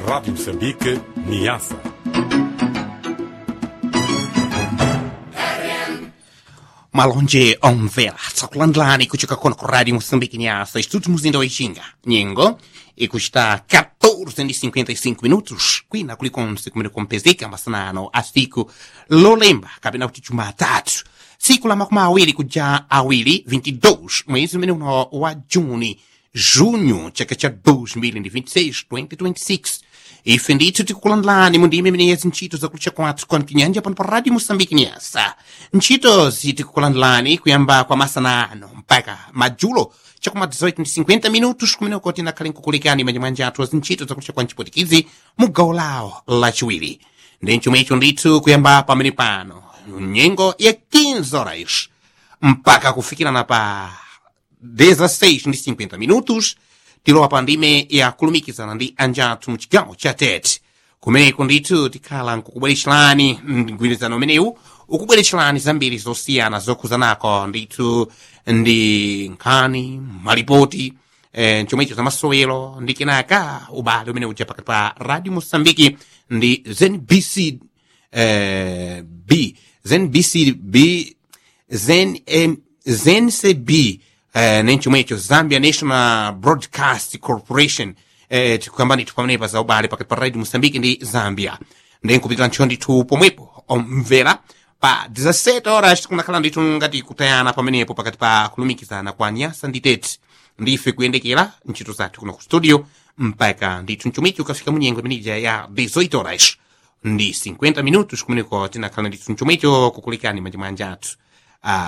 Rádio Moçambique, Niassa. malonje omvera tsakulandilani kuchoka kono ku radio moçambique nyasa estudos muzinda wa ixinga nyengo ikusta 14:55 minutos kwina kulikonse kumene kumpezeka masanano a siku lolemba kapena kuti jumatatu siku la makumi awiri kuja awiri 22 mwezi umene uno wa juni junho chaka cha 2026 2026 ife ndithu tikukulandilani mu ndime imene yezi ntchito zakulucha kwathu kwa mpinyanja pano pa radio moçambique nyasa ntchitozi tikukulandilani kuyamba kwa masanano mpaka madzulo chakuma 18:50 minutos kumene kuti nakhale nkukulikani manyamanja athu azintchito zakulucha kwa mchipotikizi mu gawo lawo lachiwiri ndi chomwecho ndithu kuyamba pamene pano nyengo ya 15 horas mpaka kufikirana pa 16 ndi 50 minutos tilowa pa ndime ya kulumikizana ndi anjathu mu chigawo cha tete kumeneko ndithu tikhala nkukubweretserani mgwirizano umenewu ukubweretserani zambiri zosiyana zokhuzanako ndithu ndi nkhani malipoti eh, chomwecho za masowelo ndi kenaka ubale umene uja pakati pa radio mosambiki ndi znbc eh, b znbc b zen, eh, ZNCB eh, nenchomwecho zambia national broadcast corporation eh, tikuyamba ndithu pamenepa za ubale pakati pa radio mosambiki ndi zambia ndenkupitira ntchito ndithu pomwepo omvera pa 17 horas tikunakhala ndithu ngati kutayana pamenepo pakati pa kulumikizana kwa nyasa ndi tete ndife kuyendekera ntchito zathu kuno ku studio mpaka ndithu mchomichi ukafika munyengo imenija ya 18 horas ndi 50 minutos kumeneko tinakhala ndithu mchomicho kukulikani manja athu ah,